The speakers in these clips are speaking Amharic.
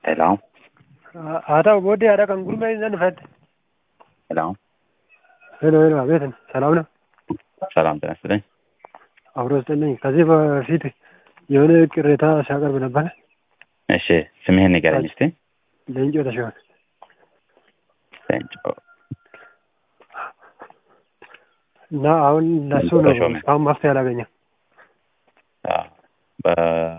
ሄሎ haa ta'u booddee haadha kan gurmee hin dhufette. ሄሎ ሄሎ ሄሎ፣ አቤት ሰላም ነው? ሰላም ጤና ይስጥልኝ። አብሮ ስጥልኝ። ከዚህ በፊት የሆነ ቅሬታ ሲያቀርብ ነበረ። እሺ ስምህን ንገረኝ እስቲ። ለእንጮ ተሾመ። ሌንጮ እና አሁን ለሱ ለእንጮ ነው ተሾመ። እስካሁን መፍትሄ አላገኘም። አዎ፣ በ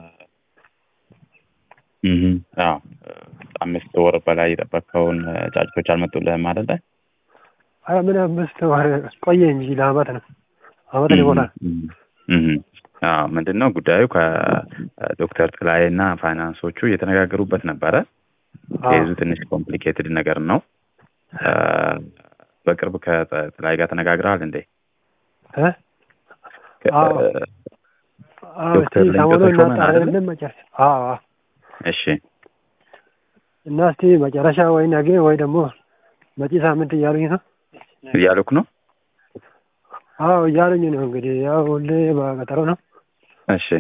እህ አዎ አምስት ወር በላይ የጠበቅከውን ጫጭቶች አልመጡልህም አይደለ? አይ ምን አምስት ወር ቆየ እንጂ ለአመት ነው አመት ይሆናል። አዎ ምንድን ነው ጉዳዩ ከዶክተር ጥላዬ እና ፋይናንሶቹ እየተነጋገሩበት ነበረ። ኬዙ ትንሽ ኮምፕሊኬትድ ነገር ነው። አ፣ በቅርብ ከጥላዬ ጋር ተነጋግረሃል እንዴ? እ? ከ- አዎ። አዎ ዶክተር እስቲ ሌንጮ ሰሞኑን ተሾመን አይደለ? እናጣራለን መጨረሻ። አዎ አዎ። እሺ እና እስቲ መጨረሻ ወይ ነገ ወይ ደግሞ መጪ ሳምንት እያሉኝ ነው። እያሉክ ነው? አዎ እያሉኝ ነው። እንግዲህ ያው ሁሌ በቀጠሮ ነው። እሺ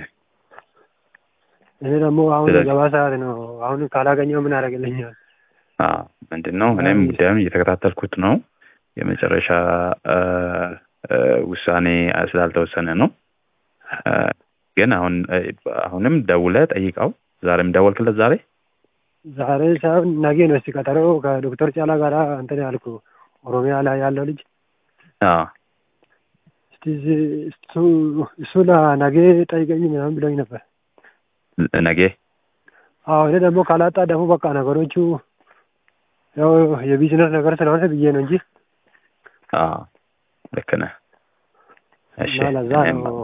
እኔ ደግሞ አሁን ስለዚህ- ገባ ሰዓት ነው። አሁን ካላገኘው ምን አደርግልኛል? አዎ ምንድን ነው እኔም አይ። ጉዳዩን እየተከታተልኩት ነው። የመጨረሻ አ፣ አ፣ ውሳኔ ስላልተወሰነ ነው። አ፣ ግን አሁን አ፣ አሁንም ደውለህ ጠይቀው። ዛሬም ደወልክለት ዛሬ? ዛሬ ሳይሆን ነገ ነው። እስቲ ቀጠሮ ከዶክተር ጫላ ጋር እንትን ያልኩ ኦሮሚያ ላይ ያለው ልጅ አዎ እስቲ እዚህ- እሱ እሱ ለነገ ጠይቀኝ ምናምን ብሎኝ ነበር። ነገ አዎ እኔ ደግሞ ካላጣ ደግሞ በቃ ነገሮቹ ያው የቢዝነስ ነገር ስለሆነ ብዬ ነው እንጂ አዎ ልክ ነህ። እሺ እና ለዛ እኔም- ነው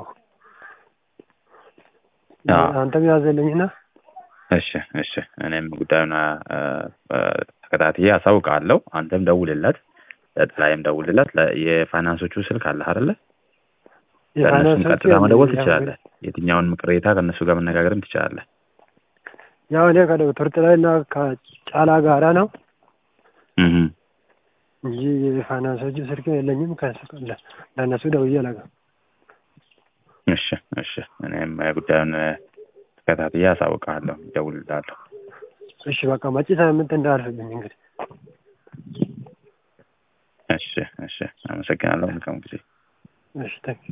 አዎ። አንተም ያዘልኝና እሺ እሺ እኔም ጉዳዩን አ፣ አ፣ ተከታትዬ አሳውቃለሁ። አንተም ደውልለት፣ ለጥላይም ደውልለት። ለ- የፋይናንሶቹ ስልክ አለህ አይደለ? ለእነሱም የፋይናንሶቹ ቀጥታ መደወል ያው ትችላለህ። የትኛውንም ቅሬታ ከእነሱ ጋር መነጋገርም ትችላለህ። ያው እኔ ከዶክተር ጥላይና ከጫላ ጋራ ነው እህ እንጂ የፋይናንሶቹ ስልክ የለኝም። ከሱ ለ- ለእነሱ ደውዬ አላውቅም። እሺ እሺ እኔም ጉዳዩን አ፣ ተከታትዬ አሳውቅሃለሁ፣ እደውልልሃለሁ። እሺ በቃ መጪ ሳምንት እንዳልፍብኝ እንግዲህ እሺ እሺ አመሰግናለሁ። መልካም ጊዜ። እሺ ታንክ